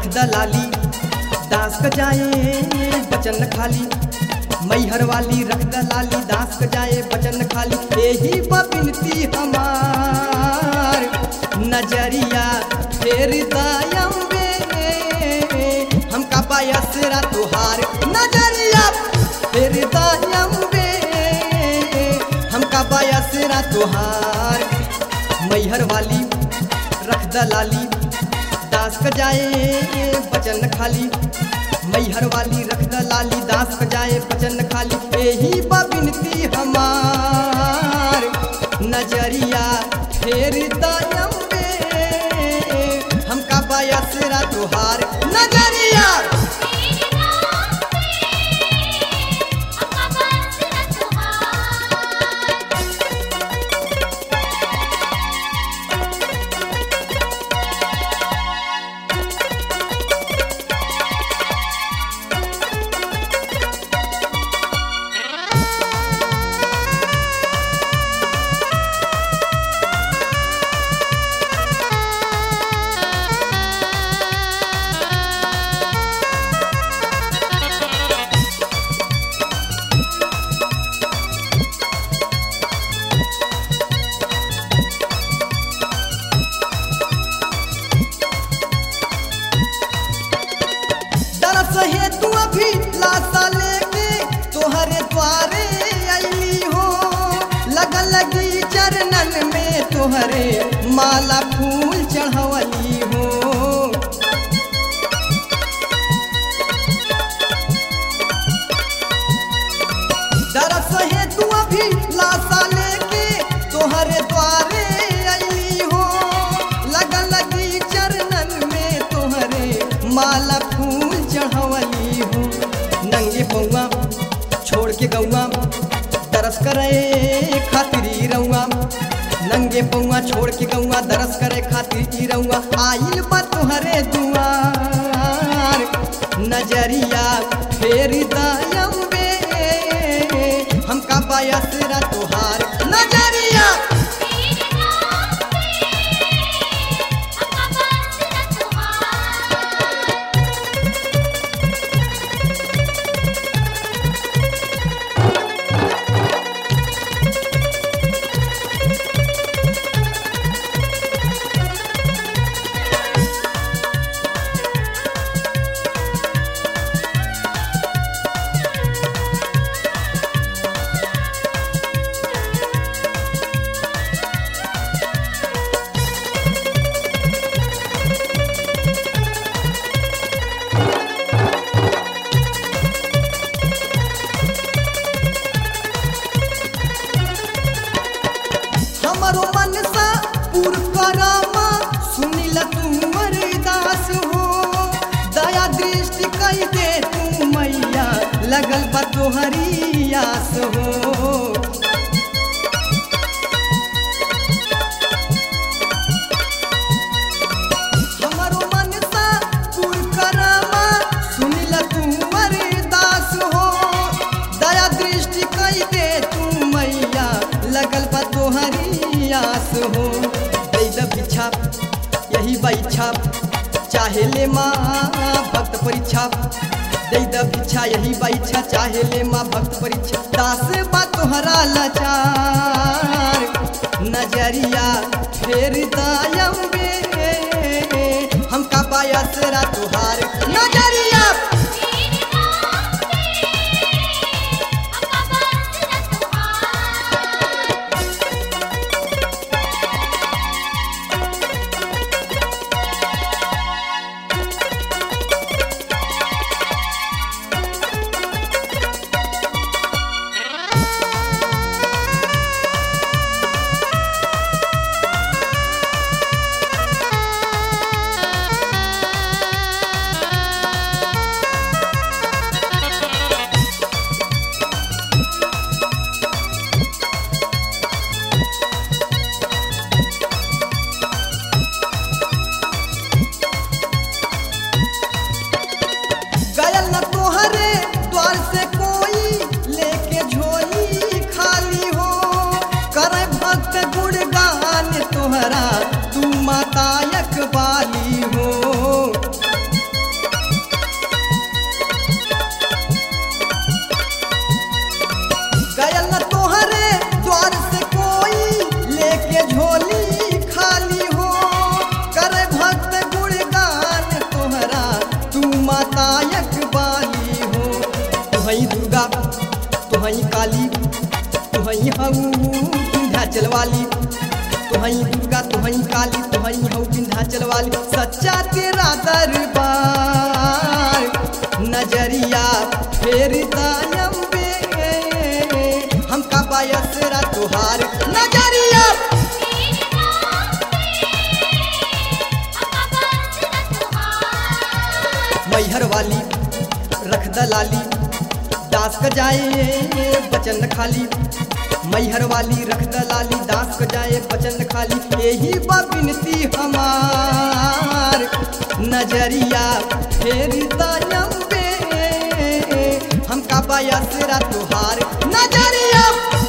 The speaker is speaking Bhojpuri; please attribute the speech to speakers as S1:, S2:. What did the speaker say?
S1: दलाली दास क जाए बचन खाली मैहर वाली रख दलाली दास क जाए बचन खाली यही बिनती हमार नजरिया फेर दयम्बे हमका पायसरा तुहार नजरिया फेर दयम्बे हमका पायसरा तुहार मैहर वाली रख दलाली दास क जाए बचन खाली मैहर वाली रख दलाली दास क जाए बचन खाली यही बिनती हमार नजरिया फेर दयम्बे हमका बयसरा तुहार नजरिया दरस है तू अभी लाशा लेके तोहरे द्वारे अली हो लगन लगी चरणन में तोहरे माला फूल चढ़वली हो दरस है तू अभी लाशा लेके तोहरे द्वारे अली हो लगन लगी चरणन में तोहरे माला फूल चढ़वली हो नंगे पौआ छोड़ के गौआ दरस करे खातिरी रउआ नंगे पौआ छोड़ के गौआ दरस करे खातिर ई रउआ आइल बा तोहरे दुआर नजरिया फेर दयम्बे हमका बयसरा तोहार नजरिया हमरो मनसा पूर करामा सुनिल तू दास हो दया दृष्टि कई दे तू मैया लगल बा तोहरी आस हो हमरो मनसा पूर करामा सुनिल तू दास हो दया दृष्टि कई दे तू मैया लगल बा तोहरी आस हो दे द बिछा यही बैछा चाहे ले माँ भक्त परीक्षा दे द बिछा यही बैछा चाहे ले माँ भक्त परीक्षा दास बा तोहरा लाचार नजरिया फेर दयम्बे हमका बायसरा तुहार नजरिया तुहई काली तुहई हऊ विंध्याचल वाली तुहई दुर्गा तुहई काली तुहई हऊ विंध्याचल वाली सच्चा तेरा दरबार नजरिया फेर दायम्बे हमका बायसरा तुहार नजरिया मैहर वाली रख दलाली दास क जाए बचन खाली मैहर वाली रख दलाली दास क जाए बचन खाली यही बा बिनती हमार नजरिया फेरी दायम्बे हमका बायसरा तुहार नजरिया